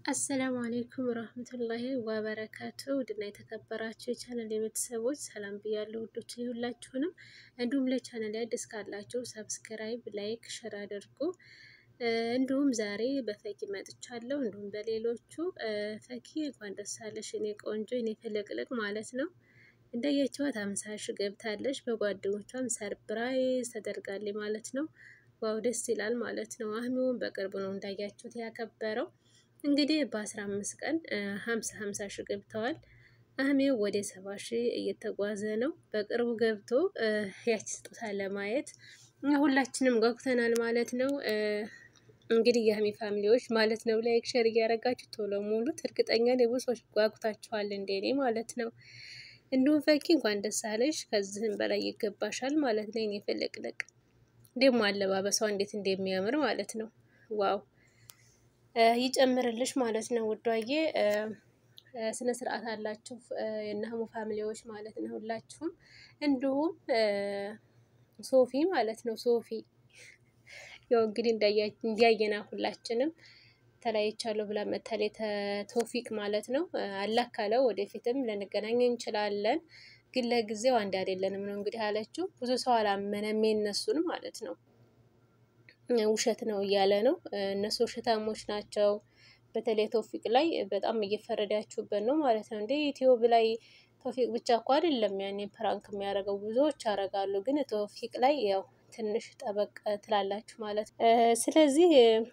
አሰላሙ አሌይኩም ረህመቱላሂ ወበረካቱ ውድና የተከበራችሁ የቻናል የቤተሰቦች ሰላም ብያለሁ። ውዶች ሁላችሁንም፣ እንዲሁም ለቻናል አዲስ ካላችሁ ሰብስክራይብ፣ ላይክ፣ ሸር አድርጉ። እንዲሁም ዛሬ በፈኪ መጥቻለሁ። እንዲሁም በሌሎቹ ፈኪ እንኳን ደስ አለሽ የኔ ቆንጆ የኔ ፍልቅልቅ ማለት ነው። እንደየችዋት አምሳ ሺ ገብታለች። በጓደኞቿም ሰርፕራይዝ ተደርጋለች ማለት ነው። ዋው ደስ ይላል ማለት ነው። አህሚውን በቅርቡ ነው እንዳያችሁት ያከበረው እንግዲህ በአስራ አምስት ቀን ሀምሳ ሀምሳ ሺ ገብተዋል። አህሜው ወደ ሰባ ሺ እየተጓዘ ነው። በቅርቡ ገብቶ ያች ስጦታ ለማየት ሁላችንም ጓጉተናል ማለት ነው። እንግዲህ የአህሜ ፋሚሊዎች ማለት ነው ላይክ ሸር እያደረጋችሁ ቶሎ ሙሉት። እርግጠኛ ብዙ ሰዎች ጓጉታችኋል እንደኔ ማለት ነው። እንዲሁም ፈኪ እንኳን ደስ አለሽ፣ ከዚህም በላይ ይገባሻል ማለት ነው። የኔ ፍልቅልቅ ደግሞ አለባበሷ እንዴት እንደሚያምር ማለት ነው። ዋው ይጨምርልሽ ማለት ነው ውዷዬ። ስነ ስርዓት አላችሁ የነሀሙ ፋሚሊዎች ማለት ነው ሁላችሁም። እንዲሁም ሶፊ ማለት ነው ሶፊ ያው እንግዲህ እንዲያየና ሁላችንም ተለያይቻለሁ ብላ መታሌ ተቶፊቅ ማለት ነው። አላህ ካለው ወደፊትም ልንገናኝ እንችላለን፣ ግን ለጊዜው አንድ አይደለንም ነው እንግዲህ አለችው። ብዙ ሰው አላመነም የነሱን ማለት ነው ውሸት ነው እያለ ነው። እነሱ ውሸታሞች ናቸው። በተለይ ቶፊቅ ላይ በጣም እየፈረዳችሁበት ነው ማለት ነው። እንደ ዩቲዩብ ላይ ቶፊቅ ብቻ እኮ አይደለም ያኔ ፕራንክ የሚያደርገው ብዙዎች ያደርጋሉ። ግን ቶፊቅ ላይ ያው ትንሽ ጠበቅ ትላላችሁ ማለት ነው። ስለዚህ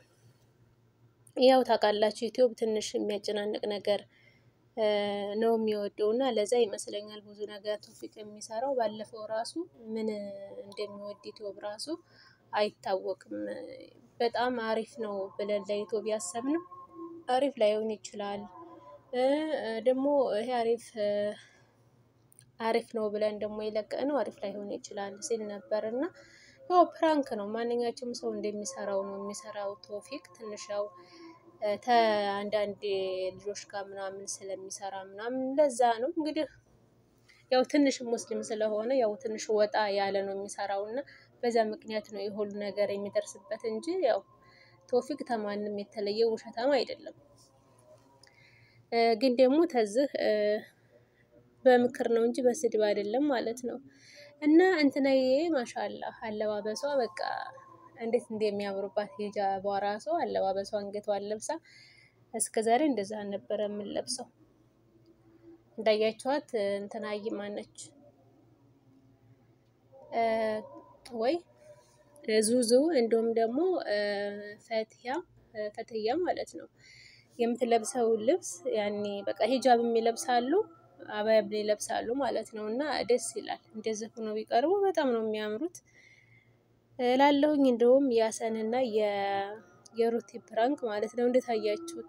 ያው ታውቃላችሁ ዩቲዩብ ትንሽ የሚያጨናንቅ ነገር ነው የሚወደው እና ለዛ ይመስለኛል ብዙ ነገር ቶፊቅ የሚሰራው። ባለፈው ራሱ ምን እንደሚወድ ዩቲዩብ ራሱ አይታወቅም። በጣም አሪፍ ነው ብለን ለዩቲዩብ ያሰብነው አሪፍ ላይሆን ይችላል። ደግሞ ይሄ አሪፍ አሪፍ ነው ብለን ደግሞ የለቀቅነው አሪፍ ላይሆን ይችላል ሲል ነበር እና ያው ፕራንክ ነው። ማንኛቸውም ሰው እንደሚሰራው ነው የሚሰራው። ቶፊቅ ትንሽ ያው ከአንዳንድ ልጆች ጋር ምናምን ስለሚሰራ ምናምን ለዛ ነው እንግዲህ ያው ትንሽ ሙስሊም ስለሆነ ያው ትንሽ ወጣ ያለ ነው የሚሰራው እና በዛ ምክንያት ነው የሁሉ ነገር የሚደርስበት እንጂ ያው ቶፊቅ ተማንም የተለየ ውሸታም አይደለም። ግን ደግሞ ተዝህ በምክር ነው እንጂ በስድብ አይደለም ማለት ነው። እና እንትናዬ ማሻላ አለባበሷ በቃ እንዴት እንደሚያምሩባት ሂጃቧ ራሷ አለባበሷ አንገቷን ለብሳ እስከ ዛሬ እንደዛ ነበረ የምንለብሰው። እንዳያችኋት እንትናዬ ማነች ወይ ዙዙ እንዲሁም ደግሞ ፈትያ ፈትያ ማለት ነው የምትለብሰው ልብስ ያኔ በቃ ሂጃብም ይለብሳሉ አባያብ ይለብሳሉ ማለት ነው። እና ደስ ይላል። እንደዚህ ሆኖ ቢቀርቡ በጣም ነው የሚያምሩት ላለሁኝ እንደውም ያሰንና የሩቲ ፕራንክ ማለት ነው እንዴት አያችሁት?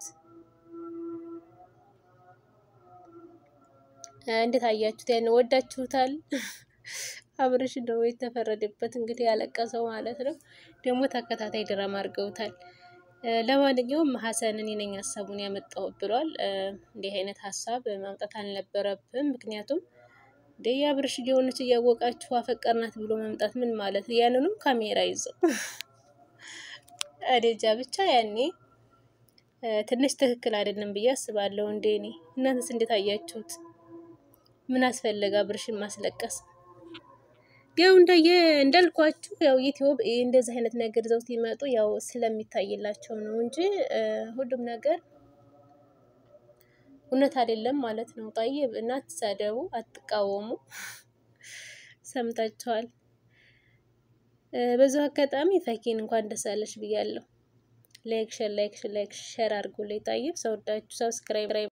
እንዴት አያችሁት? ያን ወዳችሁታል? አብርሽ ነው የተፈረደበት እንግዲህ ያለቀሰው ማለት ነው። ደግሞ ተከታታይ ድራማ አድርገውታል። ለማንኛውም ሀሰን እኔ ነኝ ሀሳቡን ያመጣው ብሏል። እንዲህ አይነት ሀሳብ ማምጣት አልነበረብም። ምክንያቱም እንደ የአብርሽ ሊሆነች እያወቃችሁ አፈቀርናት ብሎ መምጣት ምን ማለት ነው? ያንንም ካሜራ ይዘው አደጃ ብቻ ያኔ ትንሽ ትክክል አይደለም ብዬ አስባለሁ። እንደ እኔ እናንተስ እንዴት አያችሁት? ምን አስፈለገ አብርሽን ማስለቀስ? ያው እንደየ እንዳልኳችሁ ያው ዩቲዩብ እንደዚህ አይነት ነገር ይዘው ሲመጡ ያው ስለሚታይላቸው ነው እንጂ ሁሉም ነገር እውነት አይደለም ማለት ነው። ጠይብ እና አትሳደቡ፣ አትቃወሙ። ሰምታችኋል። በዚሁ አጋጣሚ ፈኪን እንኳን ደስ አለሽ ብያለሁ። ላይክ ሸር ላይክ ላይክ ሸር አድርጉልኝ። ጠይብ ሰውዳችሁ ሰብስክራይብ